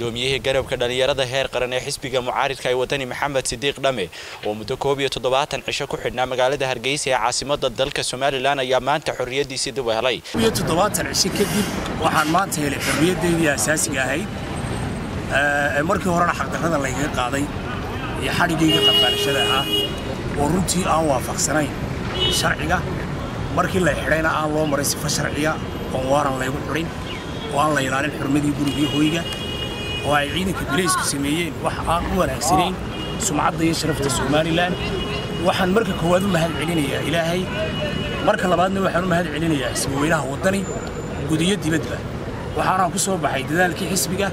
gudoomiyihii garabka dhalinyarada heer qaran ee xisbiga mucaaridka ee wadani maxamed sidiiq dhame oo muddo koob iyo toddobaatan cisho ku xidhnaa magaalada hargeysa ee caasimada dalka somalilan ayaa maanta xorriyadiisii dib u helay iyo toddobaatan cisho kadib waxaan maanta helay xorriyaddeydii asaasiga ahayd markii horena xaqdarrada laygaga qaaday iyo xadhigayga qafaarashada ahaa oo runtii aan waafaqsanayn sharciga markii la xidhayna aan loo maray sifo sharciya oon waaran laygu xudhin oo aan la ilaalin xurmadii gurigii hoyga oo ay ciidanka bilaysku sameeyeen wax aan u wanaagsanayn sumcadda iyo sharafta somalilan waxaan marka koowaad u mahad celinayaa ilaahay marka labaadna waxaan u mahad celinayaa xisbaweynaha waddani gudiyo dibadba waxaanaan ku soo baxay dadaalkii xisbiga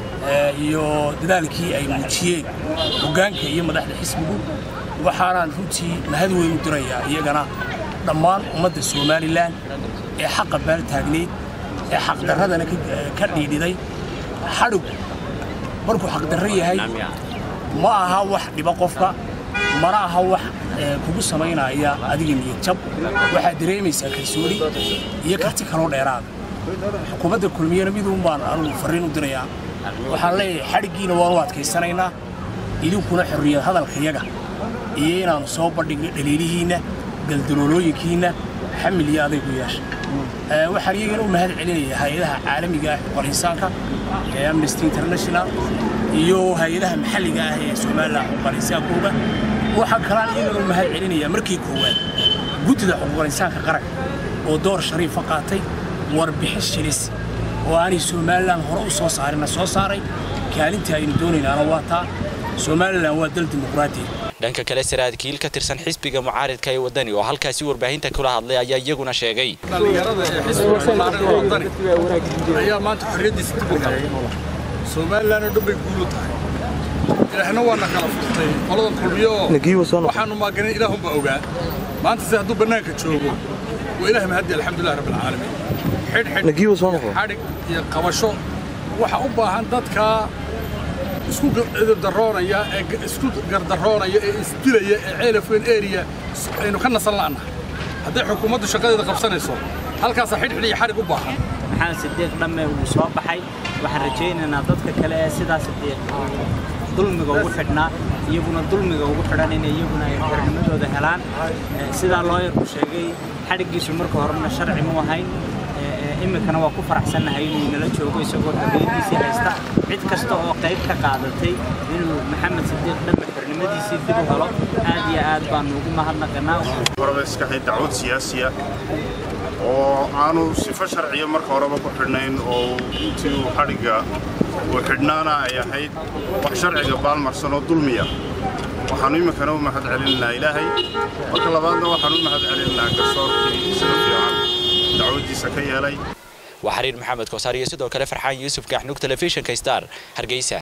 iyo dadaalkii ay muujiyeen hoggaanka iyo madaxda xisbigu waxaanaan runtii mahad weyn u dirayaa iyagana dhammaan ummadda somalilan ee xaqa baal taagnayd ee xaqdarradana ka dhiidhiday xadhigu markuu xaqdarro yahay ma aha wax dhiba qofka mana aha wax kugu samaynaya adiga niyad jab waxaad dareemaysaa kalsooni iyo karti kaloo dheeraada xukuumadda kulmiyana miduun baan anugu farriin u dirayaa waxaan leeyahay xadhiggiina waanu adkaysanaynaa idinkuna xorriyad hadalkayaga iyo inaannu soo bandhigno dhaliilihiinna galdaloolooyinkiinna xamil iyo adaygu yeesha waxaan iyagana u mahad celinayaa hay-adaha caalamiga ah xuquuqal insaanka ee amnesty international iyo hay-adaha maxalliga ah ee somalilan xuquuqal insaankooga waxaan kalaan iyagana u mahad celinayaa markii koowaad guddida xuquuqal insaanka qaranka oo door shariifa qaatay warbixin shilis oo aanay somalilan hore u soo saarina soo saaray kaalintii aynu doonaynaana waa taa somalilan waa dal dimuqraadiya dhanka kale saraakiil ka tirsan xisbiga mucaaridka ee wadani oo halkaasi warbaahinta kula hadlay ayaa iyaguna sheegay dhallinyarada ee xisbiga mucaaridka wadani ayaa maanta xorriyaddiisa dib u helay somalilan oo dhan bay guulu tahay ilaahna waana kala furtay qoladan kulmiyo oo waxaanu maaganin ilaahunbaa ogaa maanta se hadduu bannaanka joogo waa ilaah mahadi alxamdulilah rabbilcaalamiin xidhxidh iyo qabasho waxa u baahan dadka isku darroonaya ee isku gardarroonaya ee isdilaya ee ceelafweyn area aynu ka nasan la'nahay hadday xukuumaddu shaqadeeda qabsanayso halkaasaa xidhxidh iyo xadhig u baahan maxamed sidiiq dhamme wuu soo baxay waxaan rajaynaynaa dadka kale ee sidaa sidiiq dulmiga ugu xidhnaa iyaguna dulmiga ugu xidhan inay iyaguna ay xornimadooda helaan sidaa looyarku sheegay xadhiggiisu marka horena sharci mu ahayn iminkana waa ku faraxsannahay inuu inala joogo isagoo xorriyaddiisii haysta cid kasta oo qayb ka qaadatay inuu maxamed sidiiq dhamme xornimadiisii dib u helo aad iyo aad baanu ugu mahadnaqanaa horeba iska hayd dacwad siyaasiya oo aanu sifo sharciya marka horeba ku xidhnayn oo intii uu xadhigga uu xidhnaana ay ahayd wax sharciga baalmarsan oo dulmiya waxaannu iminkana u mahad celinaynaa ilaahay marka labaadna waxaan u mahad celinaynaa garsoorkii sida fiican dacwaddiisa ka yeelay waa xariir maxamed koosaar iyo sidoo kale farxaan yuusuf gaaxnuug telefishinka star hargeysa